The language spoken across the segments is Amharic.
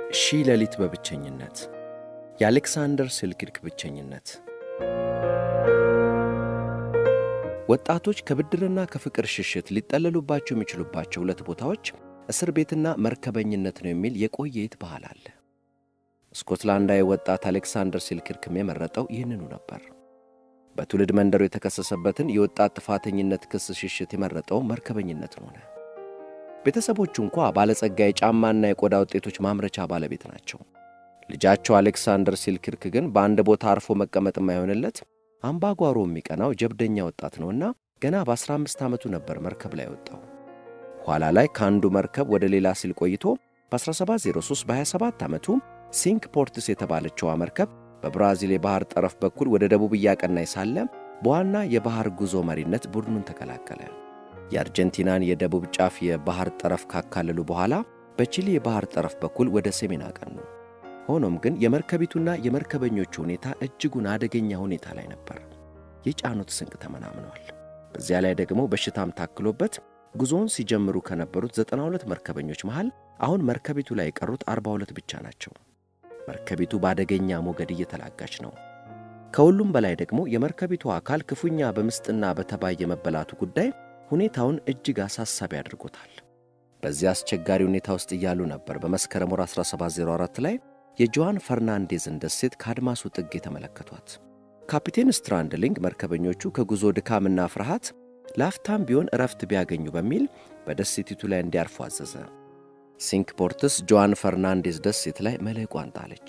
ሺህ ሌሊት በብቸኝነት የአሌክሳንደር ሴልኪርክ ብቸኝነት። ወጣቶች ከብድርና ከፍቅር ሽሽት ሊጠለሉባቸው የሚችሉባቸው ሁለት ቦታዎች እስር ቤትና መርከበኝነት ነው የሚል የቆየ የት ባህል አለ። ስኮትላንዳዊ ወጣት አሌክሳንደር ሴልኪርክም የመረጠው ይህንኑ ነበር። በትውልድ መንደሩ የተከሰሰበትን የወጣት ጥፋተኝነት ክስ ሽሽት የመረጠው መርከበኝነትን ሆነ። ቤተሰቦቹ እንኳ ባለጸጋ የጫማና የቆዳ ውጤቶች ማምረቻ ባለቤት ናቸው። ልጃቸው አሌክሳንደር ሴልኪርክ ግን በአንድ ቦታ አርፎ መቀመጥ የማይሆንለት አምባጓሮ የሚቀናው ጀብደኛ ወጣት ነውና ገና በ15 ዓመቱ ነበር መርከብ ላይ ወጣው። ኋላ ላይ ከአንዱ መርከብ ወደ ሌላ ሲል ቆይቶ በ1703 በ27 ዓመቱ ሲንክ ፖርትስ የተባለችዋ መርከብ በብራዚል የባሕር ጠረፍ በኩል ወደ ደቡብ እያቀናይ ሳለ በዋና የባሕር ጉዞ መሪነት ቡድኑን ተቀላቀለ። የአርጀንቲናን የደቡብ ጫፍ የባሕር ጠረፍ ካካለሉ በኋላ በቺሊ የባሕር ጠረፍ በኩል ወደ ሰሜን አቀኑ። ሆኖም ግን የመርከቢቱና የመርከበኞቹ ሁኔታ እጅጉን አደገኛ ሁኔታ ላይ ነበር። የጫኑት ስንቅ ተመናምነዋል። በዚያ ላይ ደግሞ በሽታም ታክሎበት ጉዞውን ሲጀምሩ ከነበሩት 92 መርከበኞች መሃል አሁን መርከቢቱ ላይ የቀሩት 42 ብቻ ናቸው። መርከቢቱ በአደገኛ ሞገድ እየተላጋች ነው። ከሁሉም በላይ ደግሞ የመርከቢቱ አካል ክፉኛ በምስጥና በተባይ የመበላቱ ጉዳይ ሁኔታውን እጅግ አሳሳቢ አድርጎታል። በዚህ አስቸጋሪ ሁኔታ ውስጥ እያሉ ነበር በመስከረም ወር 1704 ላይ የጆዋን ፈርናንዴዝን ደሴት ከአድማሱ ጥግ የተመለከቷት። ካፒቴን ስትራንድሊንግ መርከበኞቹ ከጉዞ ድካምና ፍርሃት ላፍታም ቢሆን እረፍት ቢያገኙ በሚል በደሴቲቱ ላይ እንዲያርፉ አዘዘ። ሲንክ ፖርትስ ጆዋን ፈርናንዴዝ ደሴት ላይ መልሕቋን ጣለች።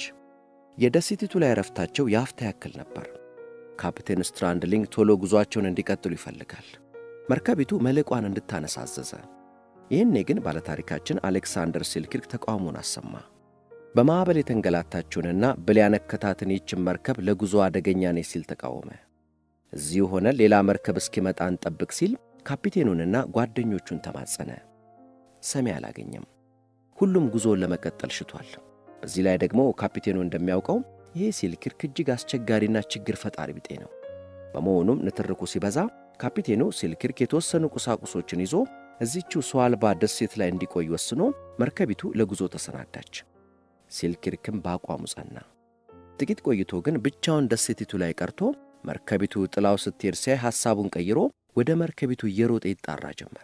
የደሴቲቱ ላይ እረፍታቸው የአፍታ ያክል ነበር። ካፕቴን ስትራንድሊንግ ቶሎ ጉዞአቸውን እንዲቀጥሉ ይፈልጋል። መርከቢቱ መልሕቋን እንድታነሳ አዘዘ። ይህኔ ግን ባለታሪካችን አሌክሳንደር ሴልኪርክ ተቃውሞን አሰማ። በማዕበል የተንገላታችውንና ብል ያነከታትን ይችን መርከብ ለጉዞ አደገኛ ነች ሲል ተቃወመ። እዚሁ ሆነ ሌላ መርከብ እስኪመጣ እንጠብቅ ሲል ካፒቴኑንና ጓደኞቹን ተማጸነ። ሰሚ አላገኘም። ሁሉም ጉዞውን ለመቀጠል ሽቷል። በዚህ ላይ ደግሞ ካፒቴኑ እንደሚያውቀው ይሄ ሴልኪርክ እጅግ አስቸጋሪና ችግር ፈጣሪ ቢጤ ነው። በመሆኑም ንትርኩ ሲበዛ ካፒቴኑ ሴልኪርክ የተወሰኑ ቁሳቁሶችን ይዞ እዚችው ሰው አልባ ደሴት ላይ እንዲቆይ ወስኖ መርከቢቱ ለጉዞ ተሰናዳች። ሴልኪርክም በአቋሙ ጸና። ጥቂት ቆይቶ ግን ብቻውን ደሴቲቱ ላይ ቀርቶ መርከቢቱ ጥላው ስትሄድ ሲያይ ሐሳቡን ቀይሮ ወደ መርከቢቱ እየሮጠ ይጣራ ጀመር።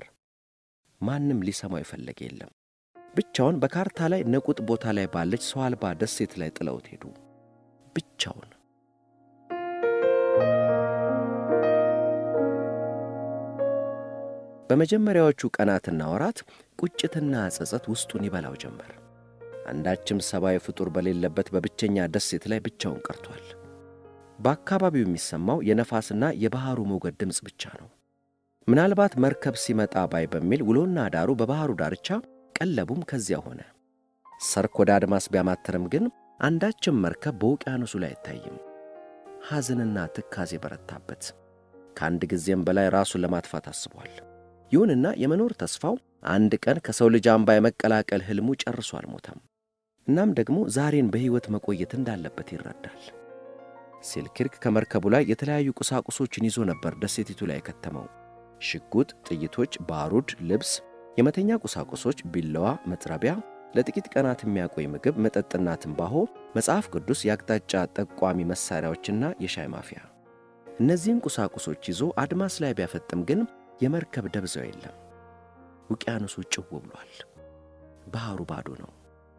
ማንም ሊሰማው የፈለገ የለም። ብቻውን በካርታ ላይ ነቁጥ ቦታ ላይ ባለች ሰው አልባ ደሴት ላይ ጥለውት ሄዱ። ብቻውን። በመጀመሪያዎቹ ቀናትና ወራት ቁጭትና ጸጸት ውስጡን ይበላው ጀመር። አንዳችም ሰብአዊ ፍጡር በሌለበት በብቸኛ ደሴት ላይ ብቻውን ቀርቷል። በአካባቢው የሚሰማው የነፋስና የባሕሩ ሞገድ ድምፅ ብቻ ነው። ምናልባት መርከብ ሲመጣ ባይ በሚል ውሎና ዳሩ በባሕሩ ዳርቻ ቀለቡም ከዚያ ሆነ። ሰርክ ወደ አድማስ ቢያማትርም ግን አንዳችም መርከብ በውቅያኖሱ ላይ አይታይም። ሐዘንና ትካዜ በረታበት። ከአንድ ጊዜም በላይ ራሱን ለማጥፋት አስቧል። ይሁንና የመኖር ተስፋው አንድ ቀን ከሰው ልጅ አምባ የመቀላቀል ሕልሙ ጨርሶ አልሞተም። እናም ደግሞ ዛሬን በሕይወት መቆየት እንዳለበት ይረዳል። ሴልኪርክ ከመርከቡ ላይ የተለያዩ ቁሳቁሶችን ይዞ ነበር ደሴቲቱ ላይ የከተመው። ሽጉጥ፣ ጥይቶች፣ ባሩድ፣ ልብስ፣ የመተኛ ቁሳቁሶች፣ ቢላዋ፣ መጥረቢያ፣ ለጥቂት ቀናት የሚያቆይ ምግብ፣ መጠጥና ትንባሆ፣ መጽሐፍ ቅዱስ፣ የአቅጣጫ ጠቋሚ መሣሪያዎችና የሻይ ማፊያ። እነዚህን ቁሳቁሶች ይዞ አድማስ ላይ ቢያፈጥም ግን የመርከብ ደብዛው የለም። ውቅያኖሱ ጭው ብሏል። ባሕሩ ባዶ ነው።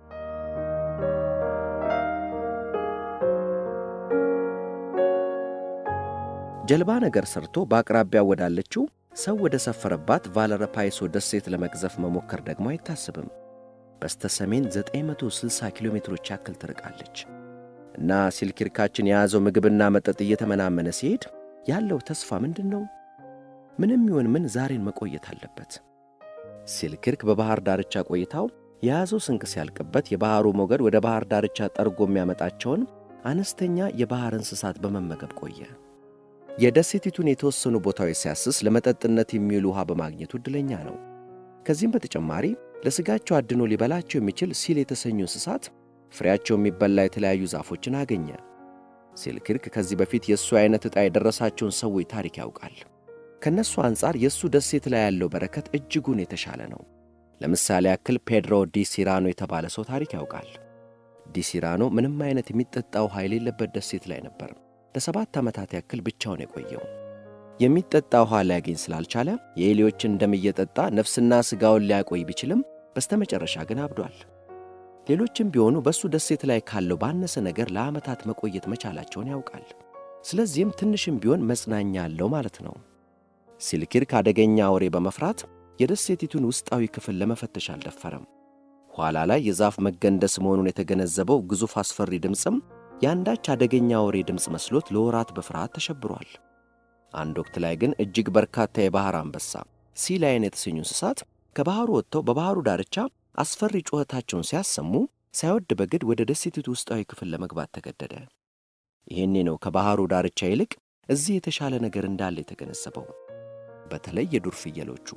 ጀልባ ነገር ሰርቶ በአቅራቢያ ወዳለችው ሰው ወደ ሰፈረባት ቫለረፓይሶ ደሴት ለመቅዘፍ መሞከር ደግሞ አይታስብም። በስተ ሰሜን 960 ኪሎ ሜትሮች ያክል ትርቃለች እና ሴልኪርካችን የያዘው ምግብና መጠጥ እየተመናመነ ሲሄድ ያለው ተስፋ ምንድን ነው? ምንም ይሁን ምን ዛሬን መቆየት አለበት። ሴልኪርክ በባሕር ዳርቻ ቆይታው የያዘው ስንቅ ሲያልቅበት የባሕሩ ሞገድ ወደ ባሕር ዳርቻ ጠርጎ የሚያመጣቸውን አነስተኛ የባሕር እንስሳት በመመገብ ቆየ። የደሴቲቱን የተወሰኑ ቦታዎች ሲያስስ ለመጠጥነት የሚውል ውሃ በማግኘቱ ዕድለኛ ነው። ከዚህም በተጨማሪ ለሥጋቸው አድኖ ሊበላቸው የሚችል ሲል የተሰኙ እንስሳት ፍሬያቸው የሚበላ የተለያዩ ዛፎችን አገኘ። ሴልኪርክ ከዚህ በፊት የእሱ ዐይነት ዕጣ የደረሳቸውን ሰዎች ታሪክ ያውቃል። ከእነሱ አንጻር የእሱ ደሴት ላይ ያለው በረከት እጅጉን የተሻለ ነው። ለምሳሌ ያክል ፔድሮ ዲ ሲራኖ የተባለ ሰው ታሪክ ያውቃል። ዲሲራኖ ምንም አይነት የሚጠጣ ውሃ የሌለበት ደሴት ላይ ነበር ለሰባት ዓመታት ያክል ብቻውን የቆየው። የሚጠጣ ውሃ ሊያገኝ ስላልቻለ የኤሊዎችን ደም እየጠጣ ነፍስና ሥጋውን ሊያቆይ ቢችልም በስተመጨረሻ ግን አብዷል። ሌሎችም ቢሆኑ በእሱ ደሴት ላይ ካለው ባነሰ ነገር ለዓመታት መቆየት መቻላቸውን ያውቃል። ስለዚህም ትንሽም ቢሆን መጽናኛ አለው ማለት ነው። ሲልኪርክ አደገኛ አውሬ በመፍራት የደሴቲቱን ውስጣዊ ክፍል ለመፈተሽ አልደፈረም። ኋላ ላይ የዛፍ መገንደስ መሆኑን የተገነዘበው ግዙፍ አስፈሪ ድምፅም የአንዳች አደገኛ አውሬ ድምፅ መስሎት ለወራት በፍርሃት ተሸብሯል። አንድ ወቅት ላይ ግን እጅግ በርካታ የባሕር አንበሳ ሲላይን የተሰኙ እንስሳት ከባሕሩ ወጥተው በባሕሩ ዳርቻ አስፈሪ ጩኸታቸውን ሲያሰሙ ሳይወድ በግድ ወደ ደሴቲቱ ውስጣዊ ክፍል ለመግባት ተገደደ። ይሄኔ ነው ከባሕሩ ዳርቻ ይልቅ እዚህ የተሻለ ነገር እንዳለ የተገነዘበው። በተለይ የዱር ፍየሎቹ።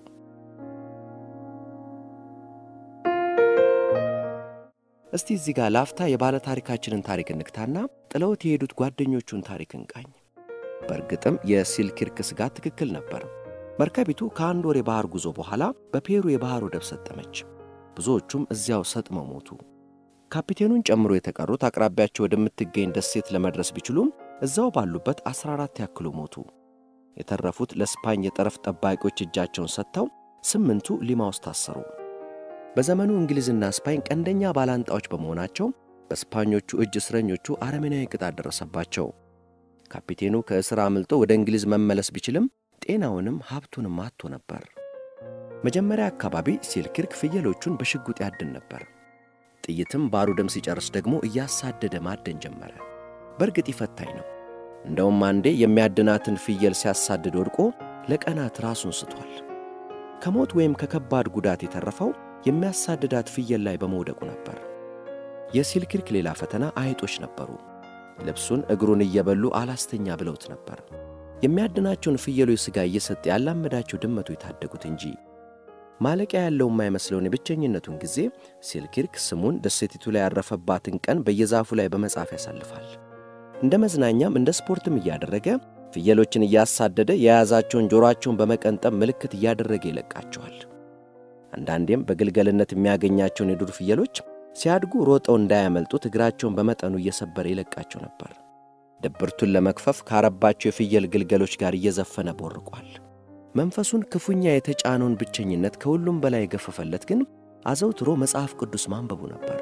እስቲ እዚህ ጋር ላፍታ የባለ ታሪካችንን ታሪክ እንግታና ጥለውት የሄዱት ጓደኞቹን ታሪክ እንቃኝ። በእርግጥም የሲልኪርክ ስጋት ትክክል ነበር። መርከቢቱ ከአንድ ወር የባሕር ጉዞ በኋላ በፔሩ የባሕር ወደብ ሰጠመች። ብዙዎቹም እዚያው ሰጥመው ሞቱ። ካፒቴኑን ጨምሮ የተቀሩት አቅራቢያቸው ወደምትገኝ ደሴት ለመድረስ ቢችሉም እዛው ባሉበት 14 ያክሉ ሞቱ። የተረፉት ለስፓኝ የጠረፍ ጠባቂዎች እጃቸውን ሰጥተው ስምንቱ ሊማ ውስጥ ታሰሩ። በዘመኑ እንግሊዝና ስፓኝ ቀንደኛ ባላንጣዎች በመሆናቸው በስፓኞቹ እጅ እስረኞቹ አረመኔያዊ ቅጣት ደረሰባቸው። ካፒቴኑ ከእስር አምልጦ ወደ እንግሊዝ መመለስ ቢችልም ጤናውንም ሀብቱንም አጥቶ ነበር። መጀመሪያ አካባቢ ሲልኪርክ ፍየሎቹን በሽጉጥ ያድን ነበር። ጥይትም ባሩድም ሲጨርስ ደግሞ እያሳደደ ማደን ጀመረ። በእርግጥ ይፈታኝ ነው። እንደውም አንዴ የሚያድናትን ፍየል ሲያሳድድ ወድቆ ለቀናት ራሱን ስቷል። ከሞት ወይም ከከባድ ጉዳት የተረፈው የሚያሳድዳት ፍየል ላይ በመውደቁ ነበር። የሲልኪርክ ሌላ ፈተና አይጦች ነበሩ። ልብሱን እግሩን እየበሉ አላስተኛ ብለውት ነበር። የሚያድናቸውን ፍየሎች ሥጋ እየሰጠ ያላመዳቸው ድመቶች የታደጉት እንጂ። ማለቂያ ያለው የማይመስለውን የብቸኝነቱን ጊዜ ሲልኪርክ ስሙን ደሴቲቱ ላይ ያረፈባትን ቀን በየዛፉ ላይ በመጻፍ ያሳልፋል። እንደ መዝናኛም እንደ ስፖርትም እያደረገ ፍየሎችን እያሳደደ የያዛቸውን ጆሮአቸውን በመቀንጠብ ምልክት እያደረገ ይለቃቸዋል። አንዳንዴም በግልገልነት የሚያገኛቸውን የዱር ፍየሎች ሲያድጉ ሮጠው እንዳያመልጡት እግራቸውን በመጠኑ እየሰበረ ይለቃቸው ነበር። ድብርቱን ለመክፈፍ ካረባቸው የፍየል ግልገሎች ጋር እየዘፈነ ቦርቋል። መንፈሱን ክፉኛ የተጫነውን ብቸኝነት ከሁሉም በላይ የገፈፈለት ግን አዘውትሮ መጽሐፍ ቅዱስ ማንበቡ ነበር።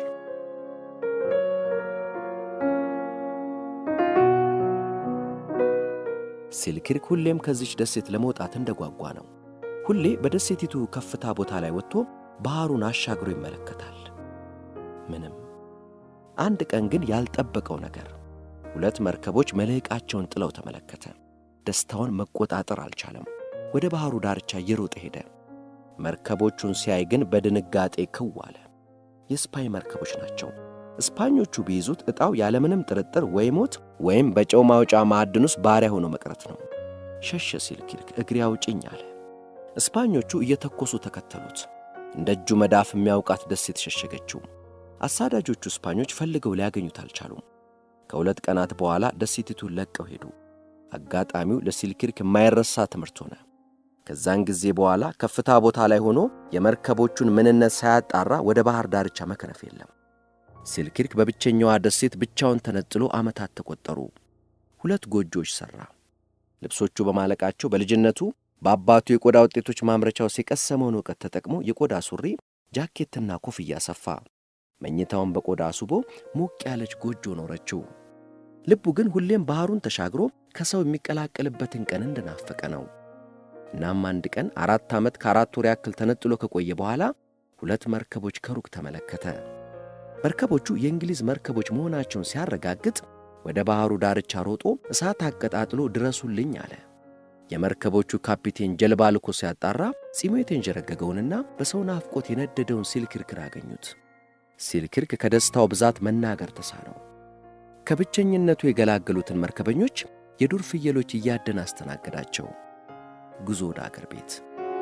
ሲልኪርክ ሁሌም ከዚች ደሴት ለመውጣት እንደጓጓ ነው። ሁሌ በደሴቲቱ ከፍታ ቦታ ላይ ወጥቶ ባሕሩን አሻግሮ ይመለከታል። ምንም። አንድ ቀን ግን ያልጠበቀው ነገር ሁለት መርከቦች መልሕቃቸውን ጥለው ተመለከተ። ደስታውን መቆጣጠር አልቻለም። ወደ ባሕሩ ዳርቻ እየሮጠ ሄደ። መርከቦቹን ሲያይ ግን በድንጋጤ ክው አለ። የስፓኝ መርከቦች ናቸው። እስፓኞቹ ቢይዙት ዕጣው ያለምንም ጥርጥር ወይ ሞት ወይም በጨው ማውጫ ማዕድን ውስጥ ባሪያ ሆኖ መቅረት ነው። ሸሸ ሲልኪርክ እግሬ አውጭኝ አለ። እስፓኞቹ እየተኮሱ ተከተሉት። እንደ እጁ መዳፍ የሚያውቃት ደሴት ሸሸገችው። አሳዳጆቹ እስፓኞች ፈልገው ሊያገኙት አልቻሉም። ከሁለት ቀናት በኋላ ደሴቲቱን ለቀው ሄዱ። አጋጣሚው ለሲልኪርክ የማይረሳ ትምህርት ሆነ። ከዛን ጊዜ በኋላ ከፍታ ቦታ ላይ ሆኖ የመርከቦቹን ምንነት ሳያጣራ ወደ ባሕር ዳርቻ መክረፍ የለም። ሲልኪርክ በብቸኛዋ ደሴት ብቻውን ተነጥሎ ዓመታት ተቆጠሩ። ሁለት ጎጆዎች ሠራ። ልብሶቹ በማለቃቸው በልጅነቱ በአባቱ የቆዳ ውጤቶች ማምረቻው የቀሰመውን እውቀት ተጠቅሞ የቆዳ ሱሪ፣ ጃኬትና ኮፍያ ሰፋ። መኝታውን በቆዳ አስቦ ሞቅ ያለች ጎጆ ኖረችው። ልቡ ግን ሁሌም ባሕሩን ተሻግሮ ከሰው የሚቀላቀልበትን ቀን እንደናፈቀ ነው። እናም አንድ ቀን አራት ዓመት ከአራት ወር ያክል ተነጥሎ ከቆየ በኋላ ሁለት መርከቦች ከሩቅ ተመለከተ። መርከቦቹ የእንግሊዝ መርከቦች መሆናቸውን ሲያረጋግጥ ወደ ባሕሩ ዳርቻ ሮጦ እሳት አቀጣጥሎ ድረሱልኝ አለ። የመርከቦቹ ካፒቴን ጀልባ ልኮ ሲያጣራ ጺሙ የተንዠረገገውንና በሰው ናፍቆት የነደደውን ሲልኪርክን አገኙት። ሲልኪርክ ከደስታው ብዛት መናገር ተሳነው። ከብቸኝነቱ የገላገሉትን መርከበኞች የዱር ፍየሎች እያደን አስተናገዳቸው። ጉዞ ወደ አገር ቤት።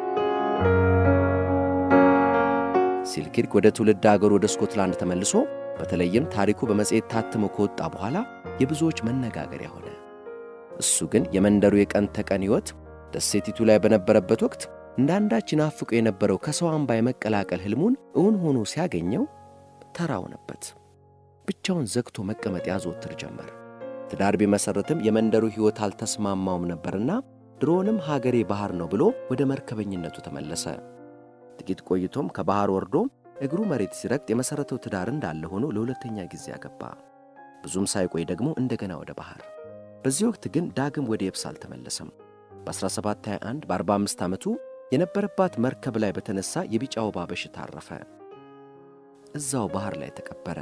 ሲልኪርክ ወደ ትውልድ አገሩ ወደ ስኮትላንድ ተመልሶ በተለይም ታሪኩ በመጽሔት ታትሞ ከወጣ በኋላ የብዙዎች መነጋገሪያ ሆነ። እሱ ግን የመንደሩ የቀን ተቀን ሕይወት ደሴቲቱ ላይ በነበረበት ወቅት እንዳንዳች ይናፍቁ የነበረው ከሰው አምባ የመቀላቀል ሕልሙን እውን ሆኖ ሲያገኘው ተራ ሆነበት። ብቻውን ዘግቶ መቀመጥ ያዘወትር ጀመር። ትዳር ቢመሠረትም የመንደሩ ሕይወት አልተስማማውም ነበርና ድሮውንም ሀገሬ ባሕር ነው ብሎ ወደ መርከበኝነቱ ተመለሰ። ጥቂት ቆይቶም ከባሕር ወርዶ እግሩ መሬት ሲረግጥ የመሠረተው ትዳር እንዳለ ሆኖ ለሁለተኛ ጊዜ አገባ። ብዙም ሳይቆይ ደግሞ እንደገና ወደ ባሕር። በዚህ ወቅት ግን ዳግም ወደ የብስ አልተመለሰም። በ1721 በ45 ዓመቱ የነበረባት መርከብ ላይ በተነሳ የቢጫ ወባ በሽታ አረፈ። እዛው ባሕር ላይ ተቀበረ።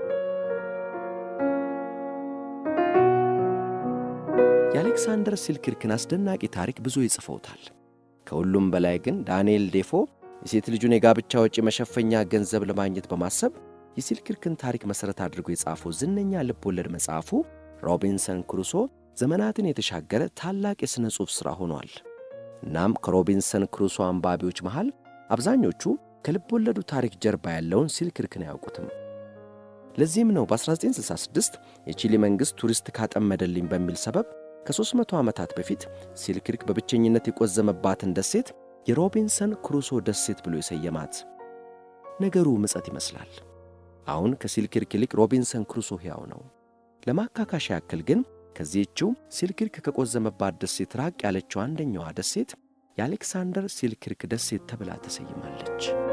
የአሌክሳንደር ሲልክሪክን አስደናቂ ታሪክ ብዙ ይጽፈውታል። ከሁሉም በላይ ግን ዳንኤል ዴፎ የሴት ልጁን የጋብቻ ወጪ መሸፈኛ ገንዘብ ለማግኘት በማሰብ የሲልክሪክን ታሪክ መሠረት አድርጎ የጻፈው ዝነኛ ልብ ወለድ መጽሐፉ ሮቢንሰን ክሩሶ ዘመናትን የተሻገረ ታላቅ የሥነ ጽሑፍ ሥራ ሆኗል። እናም ከሮቢንሰን ክሩሶ አንባቢዎች መሃል አብዛኞቹ ከልብ ወለዱ ታሪክ ጀርባ ያለውን ሲልክሪክን አያውቁትም። ለዚህም ነው በ1966 የቺሊ መንግሥት ቱሪስት ካጠመደልኝ በሚል ሰበብ ከ300 ዓመታት በፊት ሲልክሪክ በብቸኝነት የቆዘመባትን ደሴት የሮቢንሰን ክሩሶ ደሴት ብሎ የሰየማት። ነገሩ ምጸት ይመስላል። አሁን ከሲልክሪክ ይልቅ ሮቢንሰን ክሩሶ ሕያው ነው። ለማካካሻ ያክል ግን ከዚህችው ሲልክሪክ ከቆዘመባት ደሴት ራቅ ያለችው አንደኛዋ ደሴት የአሌክሳንደር ሲልክሪክ ደሴት ተብላ ተሰይማለች።